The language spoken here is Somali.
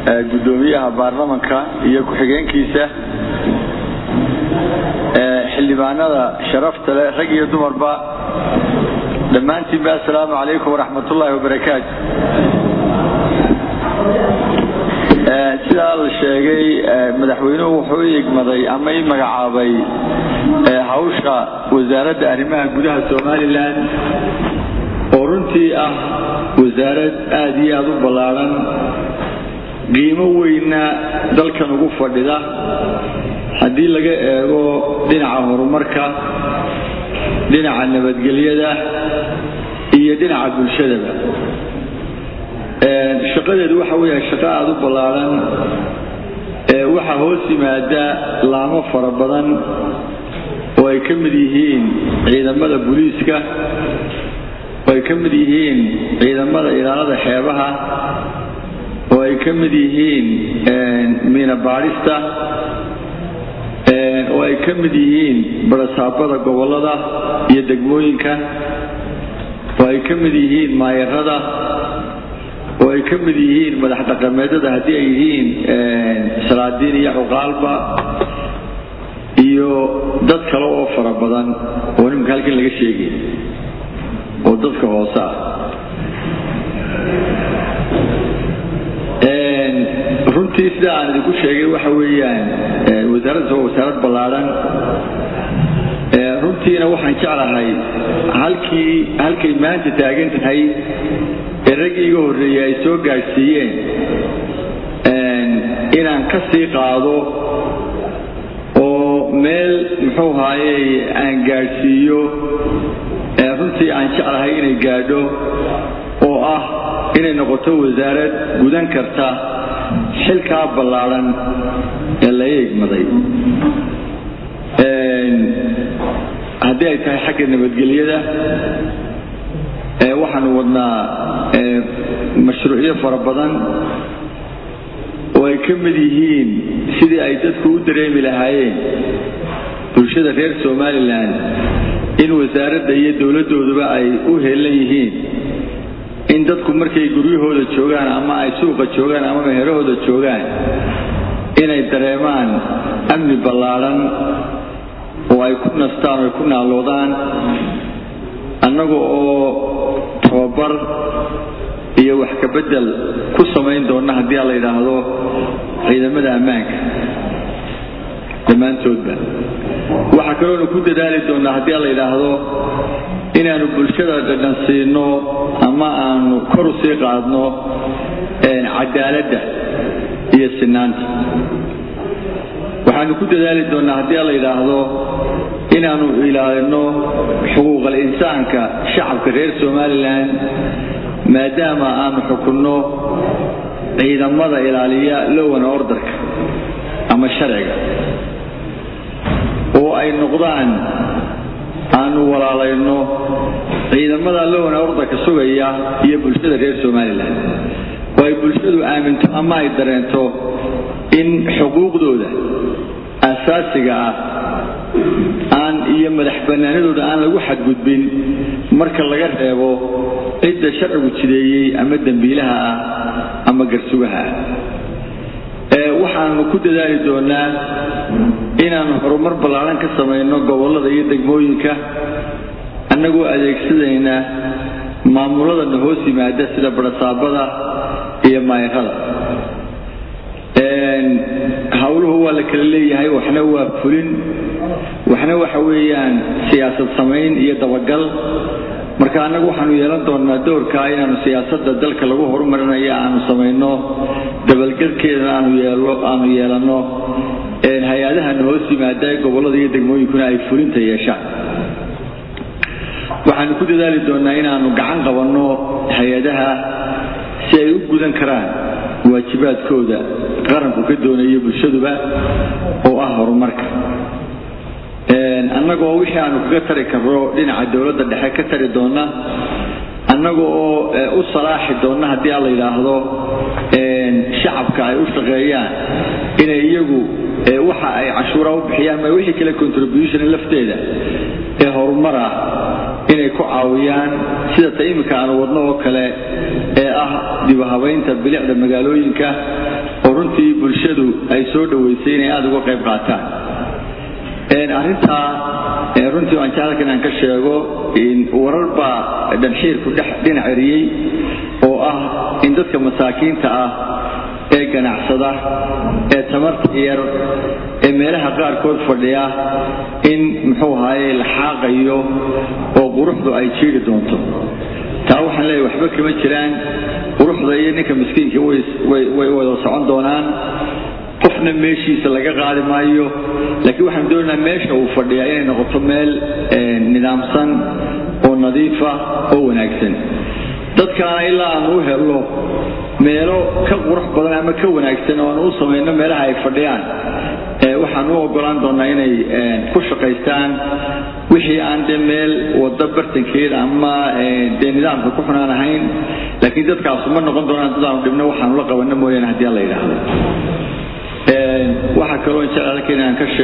guddoomiyaha baarlamanka iyo ku-xigeenkiisa xildhibaanada sharafta leh rag iyo dumarba dhammaantiinba assalaamu calaykum waraxmatullaahi wabarakaatu sidaa la sheegay madaxweynuhu wuxuu i igmaday ama i magacaabay hawsha wasaaradda arrimaha gudaha somalilan oo runtii ah wasaarad aada iyo aada u ballaadhan qiimo weynna dalkan ugu fadhida haddii laga eego dhinaca horumarka dhinaca nabadgelyada iyo dhinaca bulshadaba shaqadeedu waxa weya shaqo aada u ballaadhan waxaa hoos yimaada laamo fara badan oo ay ka mid yihiin ciidamada booliiska oo ay ka mid yihiin ciidamada ilaalada xeebaha oo ay ka mid yihiin miina baadhista oo ay ka mid yihiin barasaabada gobolada iyo degmooyinka oo ay ka mid yihiin maayarada oo ay ka mid yihiin madax dhaqameedada haddii ay yihiin salaadiin iyo cuqaalba iyo dad kale oo fara badan oo nimanka halkan laga sheegay oo dadka hoose ah runtii sida aan idinku sheegay waxa weeyaan wasaaraddas waa wasaarad ballaadhan runtiina waxaan jeclahay halkii halkay maanta taagan tahay ee raggii iga horreeyey ay soo gaadhsiiyeen inaan ka sii qaado oo meel muxuu haayey aan gaadhsiiyo runtii aan jeclahay inay gaadho oo ah inay noqoto wasaarad gudan karta xilkaa ballaadhan ee laga igmaday haddii ay tahay xagga nabadgelyada waxaanu wadnaa mashruucyo fara badan oo ay ka mid yihiin sidii ay dadku u dareemi lahaayeen bulshada reer somalilan in wasaaradda iyo dowladdooduba ay u heelan yihiin in dadku markay guryahooda joogaan ama ay suuqa joogaan ama meherahooda joogaan inay dareemaan amni ballaadhan oo ay ku nastaan oo ay ku naaloodaan annaga oo tababar iyo wax ka beddel ku samayn doonna haddii a la yidhaahdo ciidamada ammaanka dhammaantoodba waxaa kaloonu ku dadaali doonnaa haddii a la yidhaahdo inaanu bulshada dhadhan siino ama aanu kor u sii qaadno cadaaladda iyo sinaanta waxaanu ku dadaali doonnaa haddii a la yidhaahdo inaanu ilaalino xuquuqal insaanka shacabka reer somalilan maadaama aanu xukunno ciidamada ilaaliya lowana ordarka ama sharciga oo ay noqdaan aanu walaalayno ciidamada lowana ordarka sugaya iyo bulshada reer somalilan oo ay bulshadu aaminto ama ay dareento in xuquuqdooda asaasiga ah aan iyo madax bannaanadooda aan lagu xadgudbin marka laga reebo cidda sharcigu jideeyey ama dembiilaha ah ama garsugaha ah waxaanu ku dadaali doonaa inaanu horumar ballaadhan ka samayno gobollada iyo degmooyinka annagoo adeegsadayna maamuladana hoos yimaada sida barasaabada iyo maayarada howluhu waa la kala leeyahay waxna waa fulin waxna waxa weeyaan siyaasad samayn iyo dabagal marka annagu waxaanu yeelan doonaa doorkaa inaanu siyaasadda dalka lagu horumarinayo aanu samayno dabalgelkeedana aanu yeelo aanu yeelanno hay-adahana hoos yimaada ee gobollada iyo degmooyinkuna ay fulinta yeeshaan waxaanu ku dadaali doonaa inaanu gacan qabanno hay-adaha si ay u gudan karaan waajibaadkooda qaranku ka doonayo bulshaduba oo ah horumarka annagoo wixii aanu kaga tari karno dhinaca dowladda dhexe ka tari doona annaga oo u salaaxi doonna haddii a la yidhaahdo shacabka ay u shaqeeyaan inay iyagu waxa ay cashuura u bixiyaan ma wixii kale contribution lafteeda ee horumar ah inay ku caawiyaan sida ta iminka aanu wadno oo kale ee ah dibahabaynta bilicda magaalooyinka oo runtii bulshadu ay soo dhoweysay inay aada uga qayb qaataan arrintaa runtii waan jeclaka inaan ka sheego warar baa dhanxiirku dhinac eriyey oo ah in dadka masaakiinta ah ee ganacsada ee tamarta yar ee meelaha qaarkood fadhiya in muxuu ahaye la xaaqayo oo quruxdu ay jiiri doonto taa waxaan leeyahy waxba kama jiraan quruxda iyo ninka miskiinka way wada socon doonaan qofna meeshiisa laga qaadi maayo laakiin waxaan doonaynaa meesha uu fadhiyaa inay noqoto meel nidaamsan oo nadiifa oo wanaagsan dadkaana ilaa aanu u helno meelo ka qurux badan ama ka wanaagsan oo aanu u samayno meelaha ay fadhiyaan waxaan u ogolaan doonaa inay ku shaqaystaan wixii aan dee meel wada bartankeeda ama dee nidaamka ku xunaan ahayn laakiin dadkaasu ma noqon doonaan dadaanu dhibno waxaanu la qabanno mooyaane haddii aan la yidhaahdo waxaa kaloo jecel halka inaan ka sheego